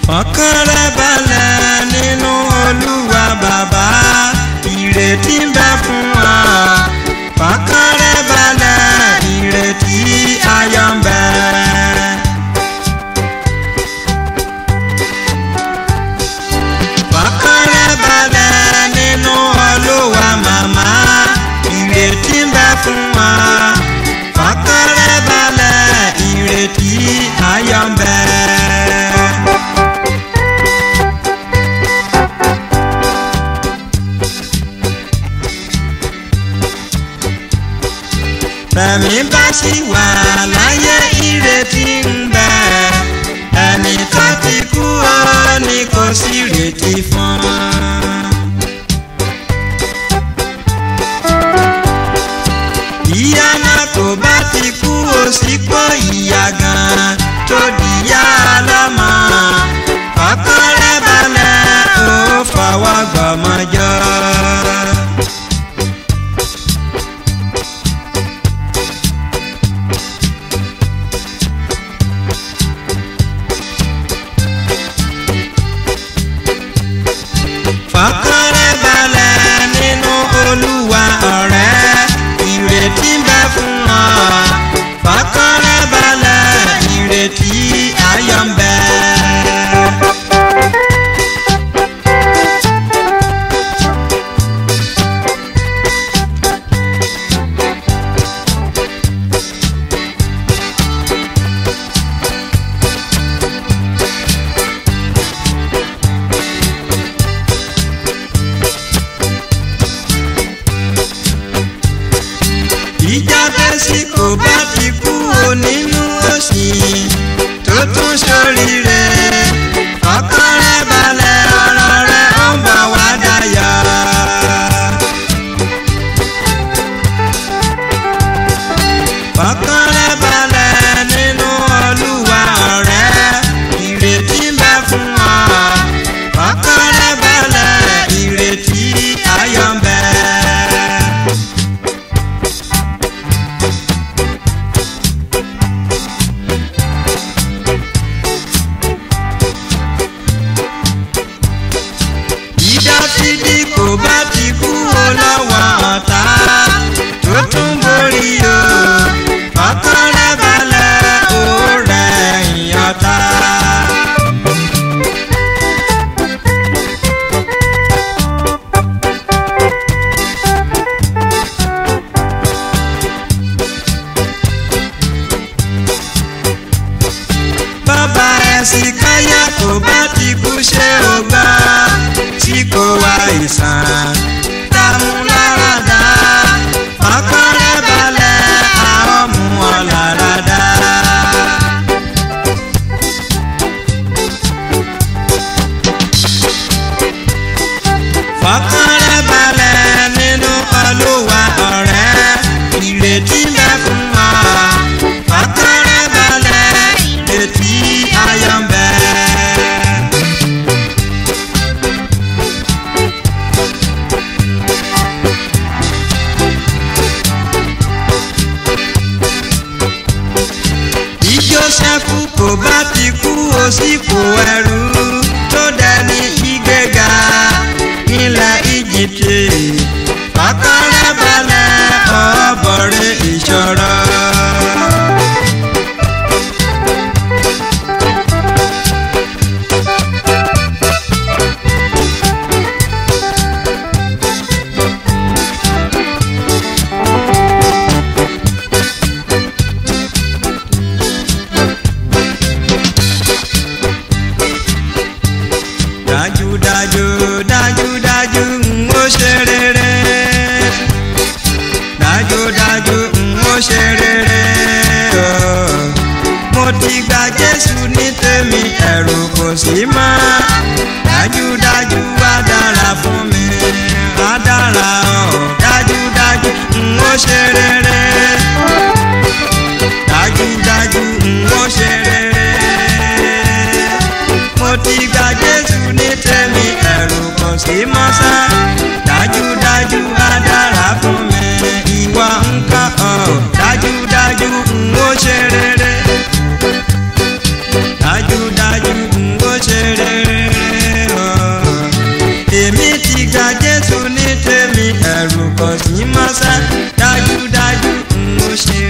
fọkàn rẹ balẹ̀ nínú olúwa bàbá ìrètí ń bẹ fún wa fọkàn rẹ balẹ̀ ìrètí ayọ̀ ń bẹ. fọkàn rẹ balẹ̀ nínú olúwa màmá ìrètí ń bẹ fún wa fọkàn rẹ balẹ̀ ìrètí ayọ̀ ń bẹ. Bẹ̀mí bá sì wà láyé ìrètí ń bẹ. Ẹni tó ti kú ó ní kò sí ìrètí fún. Ìyá náà kò bá ti kú ó sì pọ̀ ìyá gan tó dìyá lọ́mọ. Ọkàn rẹ̀ balẹ̀ ó fọwọ́ gbọ́mọjọ́. fọkàn rẹ balẹ̀ nínú olúwa ọ̀rẹ́ ìrètí ń bẹ fún ọ fọkàn rẹ balẹ̀ ìrètí ayọ̀ ń bẹ. ìjà tẹ́sí kò bá ti kú o nínú òsì tó tún ṣoríire ọkàn rẹ balẹ̀ ọ̀rọ̀ rẹ ó ń bọ̀ wá dayọ̀. ọkàn rẹ balẹ̀ nínú olúwa ọ̀rẹ́ ìrètí ń bẹ fún ọ ọkàn rẹ balẹ̀ ìrètí ayọ̀ ń bẹ. ìdásídì kò bá ti kú o lọ́wọ́ ọ̀tá tó tún borí o ọkàn rẹ balẹ̀ ó rẹ̀ ìyọ̀tá. bàbá ẹ̀sìn káyà kò bá ti kú ṣé o gbọ́ tí kò wá ìsàn dààmú lára dá ọkàn rẹ balẹ̀ àwọn mú ọ lára dá. fọkàn rẹ balẹ̀ nínú olúwa ọ̀rẹ́ ìrètí ń bẹ fún ọ fọkàn rẹ balẹ̀ ìrètí ayọ̀ ń bẹ. bí Jósẹ́fù kò bá ti kú ó sì kó ẹrú tó dẹni ìgbéga nílẹ̀ Íjíbítì ọkàn rẹ̀ balẹ̀ ọ̀bọ̀rẹ̀ ìṣòro. dájúdájú dájúdájú ń ó ṣe rere dájúdájú ń ó ṣe rere ooo. mo ti gba Jésù ní tèmi ẹ̀rù kò sí mọ́ dájúdájú wá dára fún mi wá dára ooo dájúdájú ń ó ṣe rere dájúdájú ń ó ṣe rere mo ti gba Jésù ní tèmi ẹ̀rù kò sí mọ́ sá dájúdájú á dára fún mi ìwọ nǹkan ọ̀ dájúdájú ń ó ṣe rere dájúdájú ń ó ṣe rere. ní tèmi ẹ̀rù kò sí mọ́ sẹ́ dájúdájú n ó ṣe